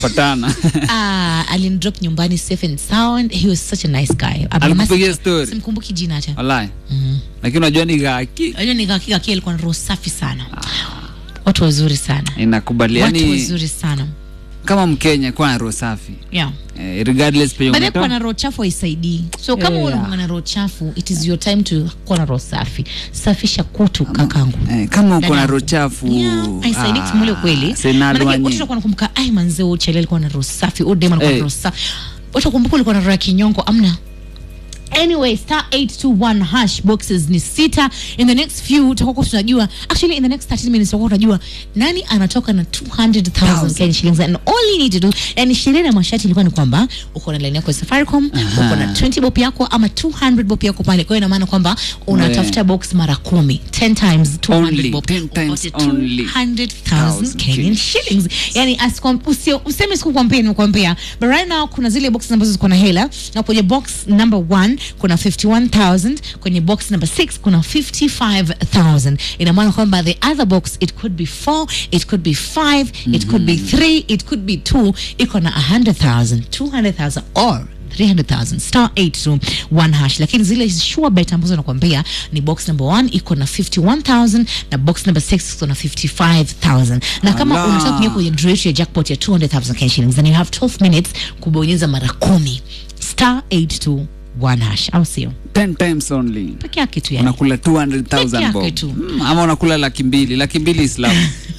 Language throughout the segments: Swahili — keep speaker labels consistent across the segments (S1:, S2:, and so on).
S1: patana
S2: Ah, alinidrop nyumbani safe and sound. He was such a nice guy.
S1: Alikupigia story?
S2: Simkumbuki jina hata.
S1: walai
S2: Mhm.
S1: lakini unajua ni gaki
S2: Unajua ni kaki kaki alikuwa na roho safi sana. Watu wazuri sana.
S1: inakubali
S2: Watu
S1: yani
S2: wazuri sana.
S1: kama mkenya kwa na roho safi
S2: Yeah.
S1: eh, regardless penye
S2: Baadaye kuwa
S1: umetoka
S2: na roho chafu haisaidii. So kama
S1: Yeah.
S2: unakuwa na roho chafu, it is your time to kuwa na roho safi. Safisha kutu kakangu.
S1: eh, kama uko na
S2: Dada.
S1: roho chafu
S2: Yeah, haisaidii
S1: ah,
S2: kusema ule ukweli.
S1: senalo
S2: Maanake
S1: wanye.
S2: watu wanakuwa nakumbuka, ai manzee huyu Chele alikuwa na roho safi, huyu Dema alikuwa na
S1: Eh.
S2: roho safi. Watu wakumbuka ulikuwa na roho ya kinyongo, amna. Anyway, star 821 hash boxes ni sita. In the next few tutakuwa tunajua, actually in the next 30 minutes tutakuwa tunajua nani anatoka na 200,000 Kenya shillings and all you need to do, yani sherehe na mashati ilikuwa ni kwamba uko na line yako ya Safaricom, uko na 20 bob yako ama 200 bob yako pale. Kwa hiyo ina maana kwamba unatafuta box mara kumi 10 times 200
S1: Only,
S2: bob
S1: 10 times
S2: upate
S1: only.
S2: 200,000 Kenyan
S1: Kenyan
S2: shillings. Yani asikwam- usio- useme sikukwambia nimekuambia. But right now kuna zile boxes ambazo ziko na hela na kwenye box number 1 kuna 51,000, kwenye box number 6 kuna 55,000. Ina maana kwamba the other box it could be 4, it could be 5, it could be 3, it could be 2, iko na 100,000, 200,000 or 300,000 star 821 hash, lakini zile sure bet ambazo nakwambia ni box number 1 iko na 51,000 na box number 6 iko na 55,000 na kama
S1: Ala.
S2: unataka kuingia kwenye draw yetu ya jackpot ya 200,000 Kenya shillings then you have 12 minutes kubonyeza mara kumi star 821 hash, au sio?
S1: 10 times only
S2: Peke yake tu yani.
S1: unakula
S2: Peke
S1: 200,000
S2: yake
S1: bob
S2: tu.
S1: Mm, ama unakula laki mbili laki mbili islam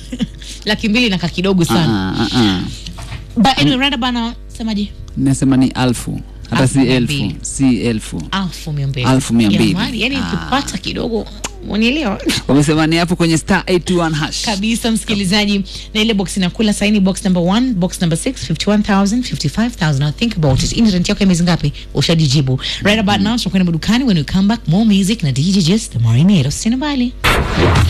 S2: Laki mbili na kakidogo sana.
S1: Ah, ah, ah.
S2: But anyway, rada bana semaje?
S1: nasema ni alfu hata
S2: Alfu
S1: si
S2: mia
S1: elfu
S2: mbili.
S1: si elfu
S2: Alfu mia mbili.
S1: Alfu mia mbili.
S2: Jamani, yani ukipata kidogo unielewa?
S1: wamesema ni hapo kwenye star 821 hash
S2: kabisa msikilizaji na ile box inakula saini box number 1 box number 6 51000 55000 now think about it internet yako ya miezi ngapi ushajijibu right about now tunakwenda madukani when we come back more music na DJ Just the Marinero sina bali